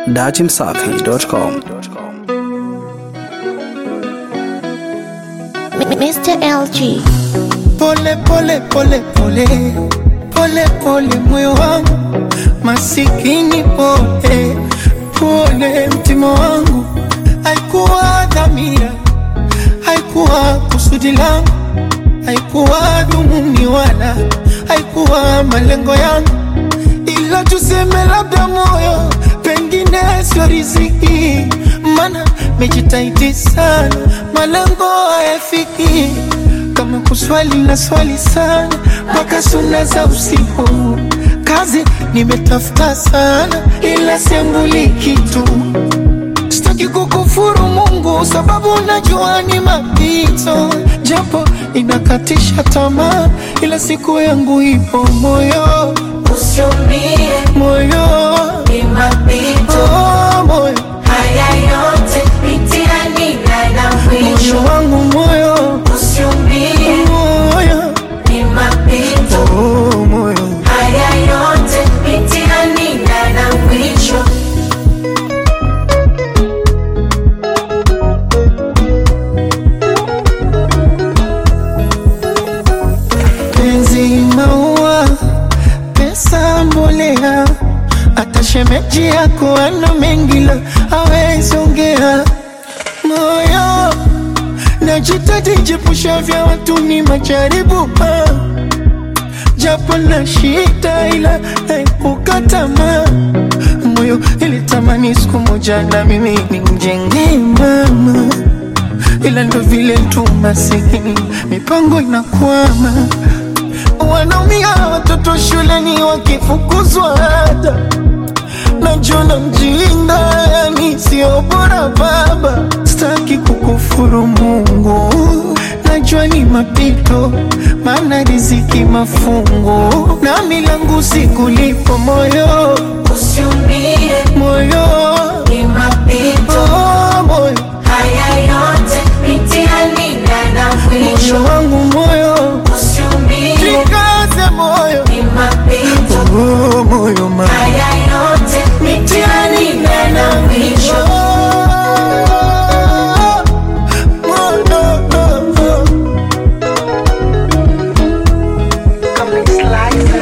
datimsafi.com. Mr. LG. Pole pole pole pole pole pole moyo wangu masikini pole pole mtima wangu haikuwa dhamira haikuwa kusudi langu haikuwa dhumuni wala haikuwa malengo yangu ila tuseme labda moyo pengine sio riziki mana mejitahidi sana malengo hayafiki kama kuswali na swali sana mpaka suna za usiku kazi nimetafuta sana ila sembuli kitu sitaki kukufuru Mungu sababu najua ni mapito, japo inakatisha tamaa, ila siku yangu ipo moyo, Usiumie, moyo ni mapito. oh, moyo Haya yote mitihani na na mwisho. moyo wangu moyo Usiumie, moyo ni mapito. oh, moyo Haya yote mitihani na na mwisho. penzi maua, pesa mbolea, hata shemeji yako ana mengi la hawezi ongea. Moyo najitahidi jepusha vya watu ni majaribu ah. japo na shida ila naepuka tamaa. Moyo ilitamani siku moja na mimi nimjengee mama ila ndo vile tu masikini, mipango inakwama, wanaumia watoto shuleni wakifukuzwa ada, najona mjinga, yani sio bora baba. Sitaki kukufuru Mungu, najua ni mapito, maana riziki mafungu, na milangu sikulipo moyo Usiumie, moyo ni mapito. oh, moyo Haya yote mitihani na na mwisho. moyo wangu moyo Usiumie, Jikaze moyo ni mapito. oh, moyo ma Haya yote mitihani na na mwisho. Moyo, oh, oh.